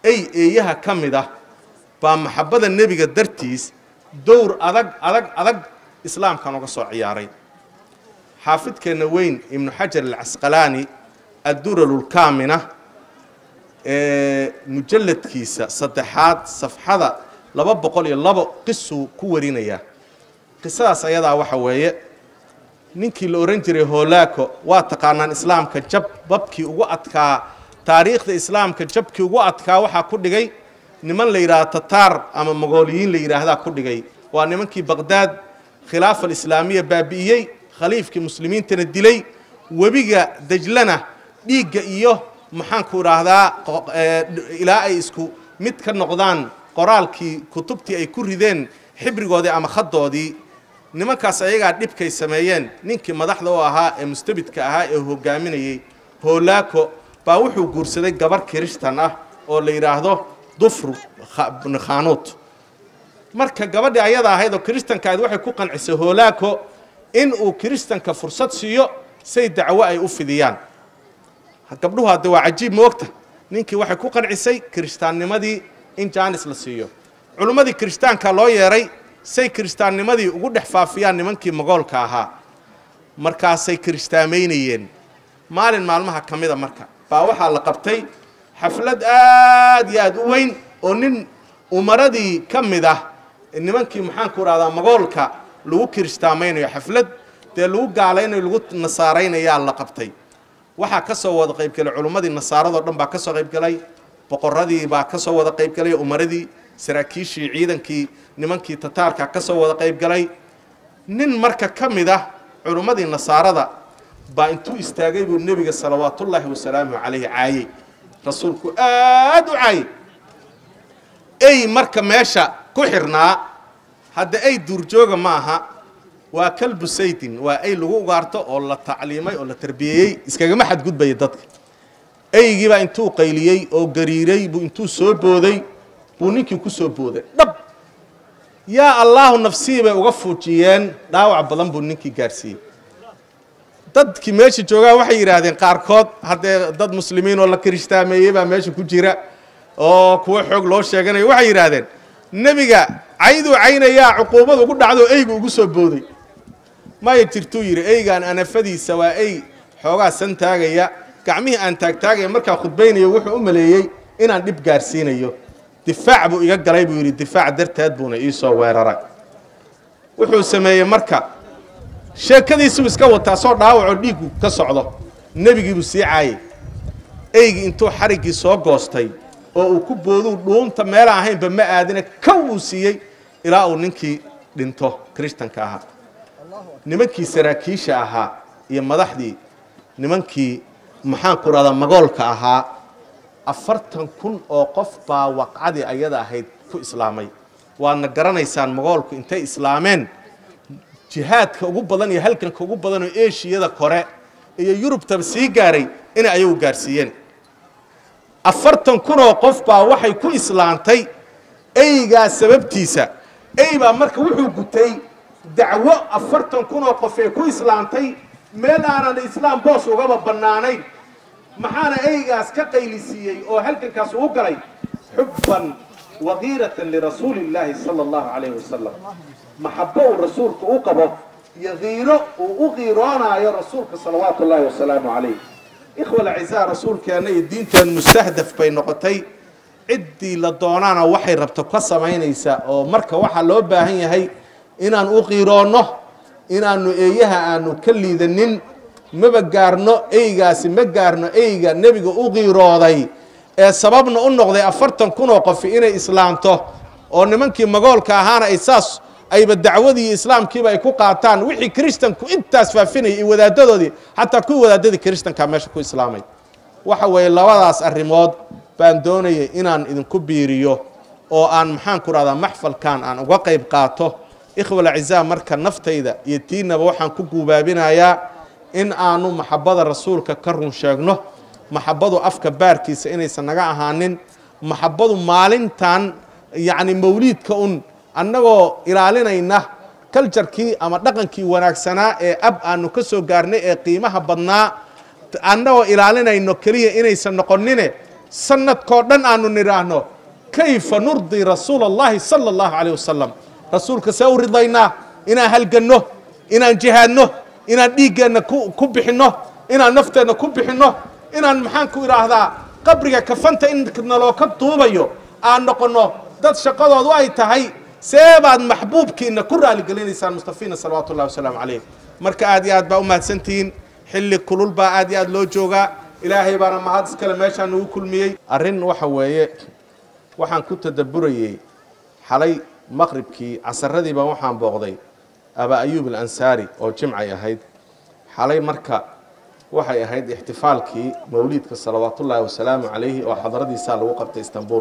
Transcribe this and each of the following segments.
ey eeyaha ka mid ah baa maxabbada nebiga dartiis dowr adag adag adag islaamkan uga soo ciyaaray xaafidkeenna weyn ibnu xajar alcasqalaani adduralulkaamina ee mujalladkiisa saddexaad safxada laba boqol iyo labo qisuu ku warinayaa qisadaas ayadaa waxa weeye ninkii la odhan jiray hoolaako waa taqaanaan islaamka jab babkii ugu adkaa taariikhda islaamka jabkii ugu adkaa waxaa ku dhigay niman la yidhaahdo tataar ama mogooliyiin la yidhaahdaa ku dhigay waa nimankii baqdaad khilaafa alislaamiya baabi'iyey khaliifkii muslimiintana dilay webiga dejlana dhiigga iyo maxaanku idhaahdaa ilaa ay isku mid ka noqdaan qoraalkii kutubtii ay ku rideen xibrigoodii ama khadoodii nimankaas ayagaa dhibkay sameeyeen ninkii madaxda u ahaa ee mustabidka ahaa ee hogaaminayey hoolaako baa wuxuu guursaday gabar kirishtan ah oo la yidhaahdo dufru khanuut marka gabadhii ayada ahayd oo kiristanka ahayd waxay ku qancisay hoolaako in uu kiristanka fursad siiyo say dacwo ay u fidiyaan gabdhuhu hadde waa cajiib moogta ninkii waxay ku qancisay kiristaannimadii in jaanis la siiyo culummadii kiristaanka loo yeeray say kiristaannimadii ugu dhex faafiyaan nimankii mogoolka ahaa markaasay kiristaamaynayeen maalin maalmaha ka mida marka baa waxaa la qabtay xaflad aad iyo aad u weyn oo nin umaradii ka mid ah nimankii maxaanku idhahdaa mogoolka lagu kiristaamaynayo xaflad dee lagu gaalaynayo lagu nasaaraynayaa la qabtay waxaa ka soo wada qaybgelay culummadii nasaaradoo dhan baa ka soo qaybgelay boqoradii baa ka soo wada qaybgelay umaradii saraakiishii ciidankii nimankii tataarka ka soo wada qaybgalay nin marka ka mid ah culummadii nasaarada baa intuu istaagay buu nebiga salawaatullaahi wasalaamu calayhi caayey rasuulku aad u caayey ey marka meesha ku xirnaa hadda ey duurjooga ma aha waa kalbu saydin waa ey lagu ugaarto oo la tacliimay oo la tarbiyeeyey iskagama xadgudbaya dadka eygiibaa intuu qayliyey oo gariiray buu intuu soo booday buu ninkii ku soo booday dhab yaa allaahu nafsii bay uga fuujiyeen dhaawac badan buu ninkii gaadhsiiyey dadkii meesha joogaa waxay yidhaahdeen qaarkood haddee dad muslimiin oo la kiristaameeyey baa meesha ku jira oo kuwo xoog loo sheeganayo waxay yidhaahdeen nebiga cayduu caynayaa cuquubad ugu dhacdo eygu ugu soo booday maya jirtuu yidhi eygaan anafadiisa waa ey xoogaa san taagaya gacmihii aan taagtaagaya markaa khudbaynayo wuxuu u maleeyey inaan dhib gaadhsiinayo difaac buu iga galay buu yidhi difaac darteed buuna ii soo weeraray wuxuu sameeyey marka sheekadiisuu iska wataa soo dhaawacoo dhiiggu ka socdo nebigiibuu sii caayey eygii intuu xariggii soo goostay oo uu ku booduu dhuunta meelaan ahaynba ma aadina kow uu siiyey ilaa uu ninkii dhinto kiristanka ahaa nimankii saraakiisha ahaa iyo madaxdii nimankii maxaanku dhahdaa magoolka ahaa afartan kun oo qof baa waqcadii ayada ahayd ku islaamay waadna garanaysaan magoolku intay islaameen jihaadka ugu badan iyo halganka ugu badan oo eshiyada kore iyo yurubtaba sii gaaray inay ayagu gaarsiiyeen afartan kun oo qof baa waxay ku islaantay eygaa sababtiisa ey baa marka wuxuu gutay dacwo afartan kun oo qof ee ku islaantay meel aanan islaam boos ugaba bannaanayn maxaana eygaas ka qaylisiiyey oo halgankaas ugu galay xubban wakiiratan lirasuuli illaahi sala allahu calayhi wasalam maxabo uu rasuulku u qabo iyo kiiro uu u qiiroonaayo rasuulka salawaatu ullaahi wasalaamu calayh ikhwa alacizaa rasuulkeenna iyo diinteen mustahdaf bay noqotay ciddii la doonaana waxay rabto ka samaynaysaa oo marka waxaa loo baahan yahay inaan u qiiroonno inaannu eeyaha aanu ka liidanin maba gaarno eygaasi ma gaarno eyga nebiga u qiirooday ee sababna u noqday afartan kun oo qofi inay islaamto oo nimankii magoolka ahaana ay saas ayba dacwadii iyo islaamkiiba ay ku qaataan wixii kiristanku intaas faafinayay iyo wadaadadoodii xataa kuwii wadaadadii kiristankaa meesha ku islaamay waxa weeye labadaas arrimood baan doonayay inaan idinku biiriyo oo aan maxaan ku rahdaa maxfalkan aan uga qayb qaato ikhwalacizaa marka naftayda iyo tiinaba waxaan ku guubaabinayaa in aanu maxabada rasuulka ka run sheegno maxabadu afka baarkiisa inaysan naga ahaanin maxabadu maalintan yacni mawliidka un annagoo ilaalinayna kaljarkii ama dhaqankii wanaagsanaa ee ab aanu ka soo gaarnay ee qiimaha badnaa annagoo ilaalinayno keliya inaysan noqonine sanadkoo dhan aanu nidhaahno kayfa nurdii rasuula allahi sala allahu calayh wasalam rasuulka see u ridaynaa inaan halganno inaan jihaadno inaan dhiiggeenna ku ku bixinno inaan nafteenna ku bixinno inaan maxaan ku idhaahdaa qabriga kafanta in naloo ka duubayo aan noqonno dad shaqadoodu ay tahay see baad maxbuubkiina ku raaligelinaysaan mustafiina salawaatu ullahi wasalaamu calayh marka aad iyo aad baa u mahadsantihiin xilli kulul baa aad iyo aad loo joogaa ilaahay baana mahad iskale meeshaa nagu kulmiyey arrin waxa weeye waxaan ku tadabburayey xalay maqribkii casaradii baa waxaan booqday abaa ayuub alansaari oo jimcay ahayd xalay marka waxay ahayd ixtifaalkii mawliidka salawaatullaahi wasalaamu calayhi oo xadaradiisaa lagu qabtay istanbul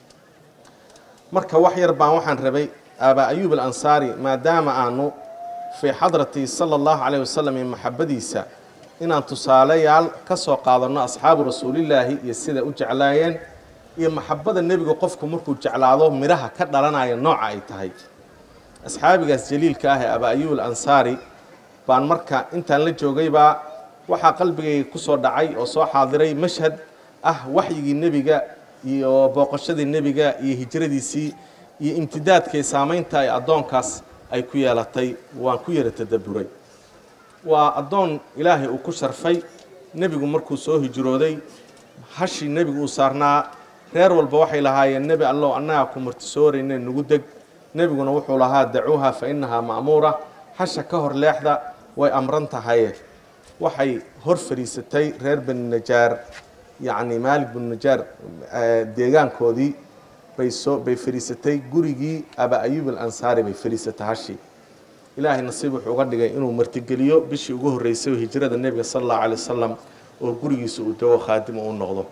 marka wax yar baan waxaan rabay abaa ayuub alansaari maadaama aanu fii xadratii sala allahu calayh wasalam iyo maxabadiisa inaan tusaaleyaal ka soo qaadanno asxaabu rasuulillaahi iyo sida u jeclaayeen iyo maxabada nebiga qofku markuu jeclaado midhaha ka dhalanaya nooca ay tahay asxaabigaas jaliilka ah ee abaa ayuub alansaari baan marka intaan la joogaybaa waxaa qalbigayga ku soo dhacay oo soo xaadiray mashhad ah waxyigii nebiga iyo booqashadii nebiga iyo hijradiisii iyo imtidaadkay saamaynta ay addoonkaas ay ku yeelatay waan ku yara tadabburay waa addoon ilaahay uu ku sharfay nebigu markuu soo hijrooday hashii nebigu uu saarnaa reer walba waxay lahaayeen nebi allow annagaa ku martisoorayne nugu deg nebiguna wuxuu lahaa dacuuha fa innahaa ma'muura hasha ka hor leexda way amran tahaye waxay hor fadhiisatay reer bani najaar yacni maalik binu najaar deegaankoodii bay soo bay fadhiisatay gurigii abaa ayuub alansaari bay fadhiisatay hashii ilaahay nasiib wuxuu uga dhigay inuu martigeliyo bishii ugu horreysay oo hijrada nebiga sala allahu calay wasalam oo gurigiisa uu dago khaadim uu noqdo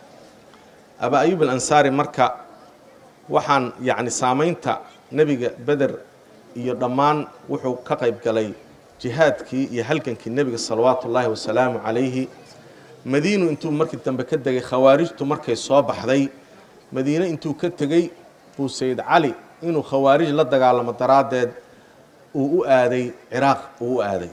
abaa ayuub alansaari marka waxaan yacni saamaynta nebiga beder iyo dhammaan wuxuu ka qayb galay jihaadkii iyo halgankii nebiga salawaatu ullaahi wasalaamu calayhi madiinu intuu markii dambe ka degay khawaarijtu markay soo baxday madiine intuu ka tegey buu sayid cali inuu khawaarij la dagaalamo daraaddeed uu u aaday ciraaq uu u aaday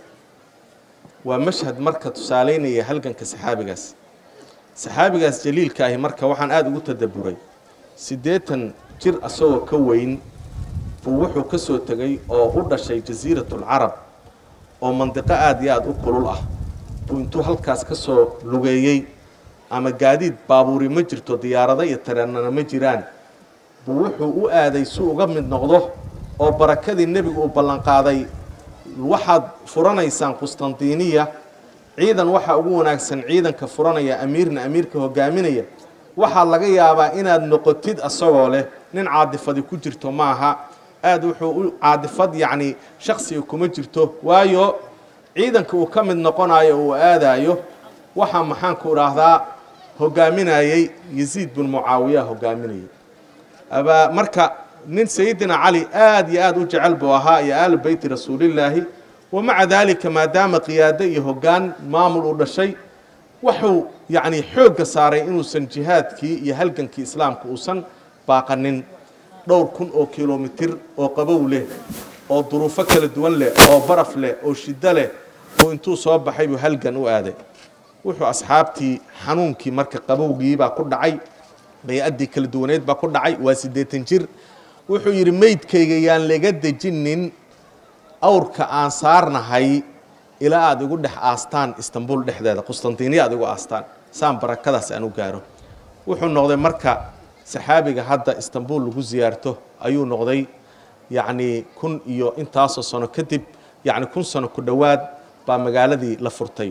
waa mashhad marka tusaaleynaya halganka saxaabigaas saxaabigaas jaliilka ahi marka waxaan aada ugu tadabburay siddeetan jir asagoo ka weyn buu wuxuu ka soo tegey oo u dhashay jasiiratulcarab oo mandiqo aada iyo aada u kulul ah buu intuu halkaas ka soo lugeeyey ama gaadiid baabuuri ma jirto diyaarado iyo tareenana ma jiraan buu wuxuu u aaday si uga mid noqdo oo barakadii nebigu uu ballanqaaday waxaad furanaysaan qustantiniya ciidan waxaa ugu wanaagsan ciidanka furanaya amiirna amiirka hogaaminaya waxaa laga yaabaa inaad noqotid asagoo leh nin caadifadi ku jirto maaha aada wuxuu u caadifad yacni shaksiga kuma jirto waayo ciidanka uu ka mid noqonayo uu aadayo waxaa maxaanku idhaahdaa hogaaminayey yasiid bin mucaawiya hogaaminayay abaa marka nin sayidina cali aada iyo aada u jecel buu ahaa iyo aalu beyti rasuulillaahi wamaca daalika maadaama qiyaado iyo hoggaan maamul uu dhashay wuxuu yacni xoogga saaray inuusan jihaadkii iyo halgankii islaamka uusan baaqanin dhowr kun oo kilomitir oo qabow leh oo duruufo kala duwan leh oo baraf leh oo shiddo leh oo intuu soo baxay buu halgan u aaday wuxuu asxaabtii xanuunkii marka qabowgii baa ku dhacay bay-addii kala duwaneed baa ku dhacay waa siddeetan jir wuxuu yidhi meydkayga yaan laga dejinin awrka aan saarnahay ilaa aada igu dhex aastaan istanbul dhexdeeda qustantiniya aad igu aastaan saan barakadaas aan u gaaro wuxuu noqday marka saxaabiga hadda istanbul lagu siyaarto ayuu noqday yacnii kun iyo intaasoo sano kadib yacni kun sano ku dhowaad baa magaaladii la furtay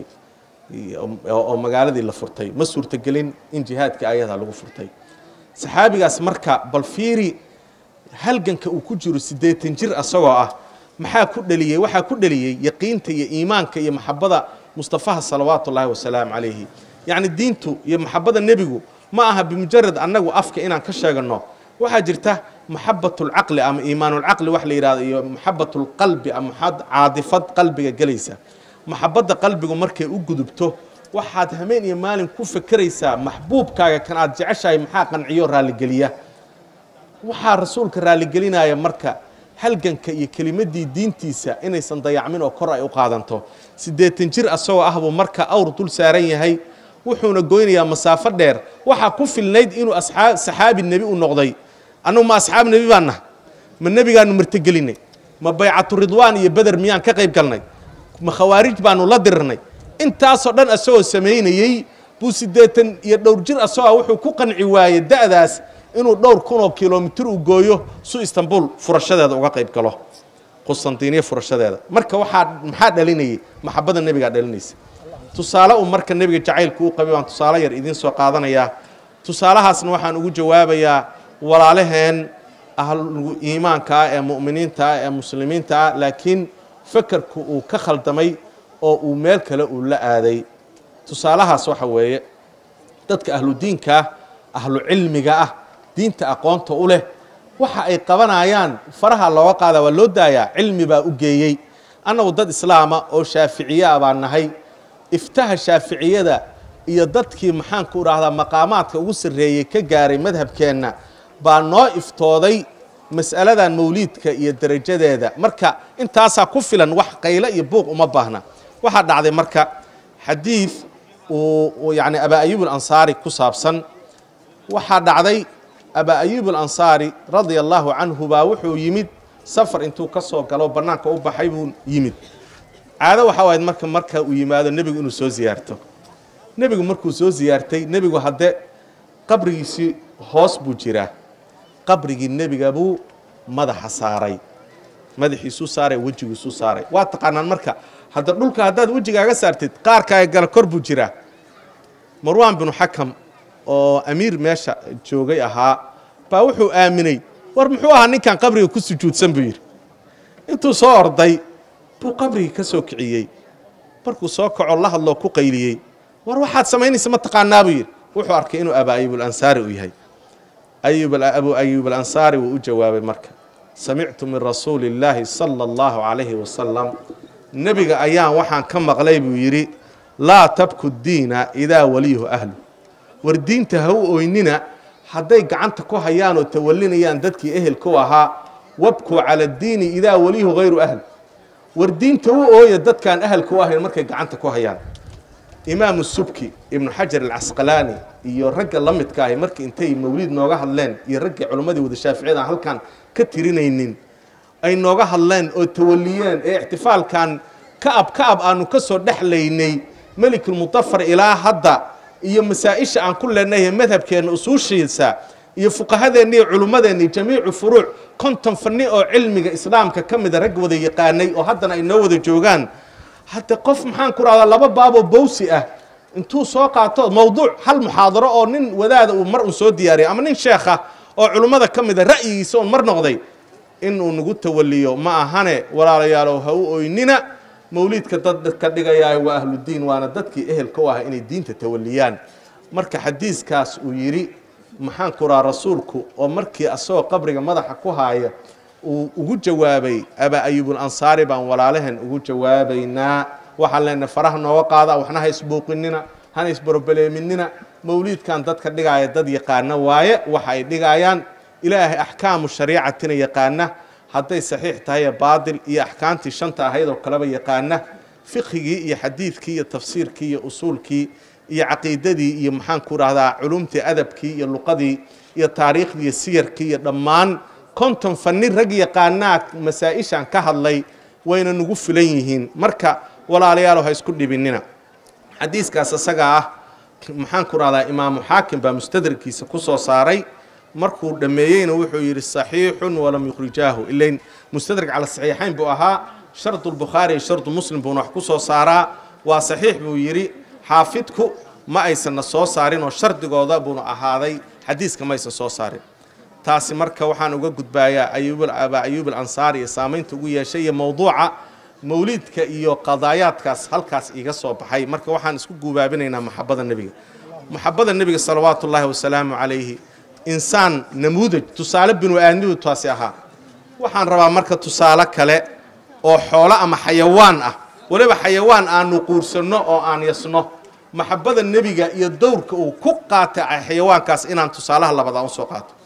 oo magaaladii la furtay ma suurtagelin in jihaadkii ayadaa lagu furtay saxaabigaas marka bal fiiri halganka uu ku jiro siddeetan jir asagoo ah maxaa ku dheliyey waxaa ku dheliyey yaqiinta iyo iimaanka iyo maxabada mustafaha salawaatu ullaahi wasalaamu calayhi yacni diintu iyo maxabada nebigu ma aha bimujarad annagu afka inaan ka sheegano waxaa jirta maxabatulcaqli ama iimaanulcaqli wax la yidhahdo iyo maxabatulqalbi ama caadifad qalbiga gelaysa maxabadda qalbigu markay u gudubto waxaad hameen iyo maalin ku fekeraysaa maxbuubkaaga kan aad jeceshahay maxaa qanciyo raalligeliya waxaa rasuulka raalligelinaya marka halganka iyo kelimadii diintiisa inaysan dayacmin oo kor ay u qaadanto siddeetan jir asagoo ah buu marka awr dul saaran yahay wuxuuna goynayaa masaafo dheer waxaa ku filnayd inuu asxaa saxaabi nebi u noqday annugu ma asxaab nebi baan naha ma nebigaanu martigelinay ma baycatu ridwaan iyo beder miyaan ka qayb galnay ma khawaarij baanu la dirirnay intaasoo dhan asagoo samaynayey buu siddeetan iyo dhowr jir asagoo wuxuu ku qanci waayey da'daas inuu dhowr kunoo kilomitir u gooyo su istanbul furashadeeda uga qayb galo qustantiniya furashadeeda marka waxaa maxaa dhalinayay maxabada nebigaa dhalinaysa tusaale uu marka nebiga jacaylku u qabay baan tusaale yar idiin soo qaadanayaa tusaalahaasna waxaan ugu jawaabayaa walaalaheen ahlu iimaanka ah ee mu'miniinta ah ee muslimiinta ah laakiin fakerku uu ka khaldamay oo uu meel kale uu la aaday tusaalahaas waxa weeye dadka ahlu diinka ah ahlu cilmiga ah diinta aqoonta u leh waxa ay qabanayaan faraha looga qaada waa loo daayaa cilmi baa u geeyey annagu dad islaama oo shaaficiye ah baan nahay iftaha shaaficiyada iyo dadkii maxaanku idhaahdaa maqaamaadka ugu sarreeyey ka gaaray madhabkeenna baa noo iftooday mas'aladan mawliidka iyo derajadeeda marka intaasaa ku filan wax qayle iyo buuq uma baahna waxaa dhacday marka xadiid uu yani abaa ayuub alansaari ku saabsan waxaa dhacday abaa ayuub alansaari radia allahu canhu baa wuxuu yimid safar intuu ka soo galo bannaanka u baxay buu yimid caado waxaa wahayd marka marka uu yimaado nebigu inuu soo ziyaarto nebigu markuu soo ziyaartay nebigu hadde qabrigiisii hoos buu jiraa qabrigii nebiga buu madaxa saaray madaxiisuu saaray wejigiisuu saaray waa taqaanaan marka hadda dhulka haddaad wejigaaga saartid qaarkaaga gala kor buu jiraa marwaan binu xakam oo amiir meesha joogay ahaa baa wuxuu aaminay war muxuu ahaa ninkan qabriga ku sujuudsan buu yidhi intuu soo orday buu qabrigii ka soo kiciyey markuu soo kaco la hadloo ku qayliyey war waxaad samaynaysa ma taqaanaa buu yidhi wuxuu arkay inuu abaa ayuub alansaari uu yahay abu ayuub alansaari wuu u jawaabay marka samictu min rasuuli illaahi sala allahu calayhi wasalam nebiga ayaan waxaan ka maqlay buu yidhi laa tabku diina idaa waliyuhu ahlu war diinta ha u oynina hadday gacanta ku hayaan oo tawallinayaan dadkii ehelku ahaa wabkuu cala addiini idaa waliyuhu hayru ahl war diinta u ooya dadkaan ahalka u ahayn markay gacanta ku hayaan imaamu subki ibnu xajar alcasqalaani iyo ragga la midka ahi markii intay mawliid nooga hadleen iyo raggii culimmadii wada shaaficiyada aan halkan ka tirinaynin ay nooga hadleen oo tawaliyeen ee ixtifaalkan ka'ab ka'ab aanu ka soo dhexlaynay melikulmudafar ilaa hadda iyo masaa-isha aan ku leenahay madhabkeenna usuushiisa iyo fuqahadeenna iyo culummadeenna jamiicu furuuc konton fanni oo cilmiga islaamka ka mida rag wada yaqaanay oo haddana ay noo wada joogaan hadda qof maxaan ku rahdaa laba baaboo bowsi ah intuu soo qaato mawduuc hal muxaadaro oo nin wadaada uu mar un soo diyaariyo ama nin sheekha oo culummada ka mida ra'yigiisa oon mar noqday inuu nagu tawaliyo ma ahane walaalayaalow ha u oynina mawliidka dad ka dhigayaa waa ahludiin waana dadkii ehelka u ah inay diinta tawaliyaan marka xadiiskaas uu yidhi maxaan ku raha rasuulku oo markii asagoo qabriga madaxa ku haaya uu ugu jawaabay abaa ayuubulansaari baan walaalahan ugu jawaabaynaa waxaan leenahay faraha nooga qaada waxna ha isbuuqinina hana isbarobaleeminina mawliidkan dadka dhigaaya dad yaqaana waaye waxa ay dhigayaan ilaahay axkaamu shariicatina yaqaana hadday saxiix tahay baadil iyo axkaamtii shanta ahayd oo kaleba yaqaana fiqhigii iyo xadiidkii iyo tafsiirkii iyo usuulkii iyo caqiidadii iyo maxaan ku rahdaa culumtii adabkii iyo luqadii iyo taariikhdii iyo siyarkii iyo dhammaan konton fanni rag yaqaanaa masaa-ishan ka hadlay wayna nagu filan yihiin marka walaalayaalow ha isku dhibinina xadiiskaas isaga ah maxaan ku rahdaa imaamu xaakim baa mustadrakkiisa ku soo saaray markuu dhammeeyeyna wuxuu yidhi saxiixun walam yukhrijaahu ilayn mustadrak cala saxiixayn buu ahaa shardu lbukhaari iyo shardu muslim buuna wax ku soo saaraa waa saxiix buu yidhi xaafidku ma aysanna soo saarin oo shardigooda buuna ahaaday xadiiska ma aysan soo saarin taasi marka waxaan uga gudbaayaa abaa ayuub alansaari iyo saamaynta ugu yeeshay iyo mowduuca mawliidka iyo qadaayaadkaas halkaas iga soo baxay marka waxaan isku guubaabinaynaa maxabada nebiga maxabada nebiga salawaatu ullaahi wasalaamu calayhi insaan namuudaj tusaale binu aadmidu taasi ahaa waxaan rabaa marka tusaale kale oo xoolo ama xayawaan ah waliba xayawaan aanu quursanno oo aan yasno maxabada nebiga iyo dowrka uu ku qaatay xayawaankaas inaan tusaalaha labadaa usoo qaato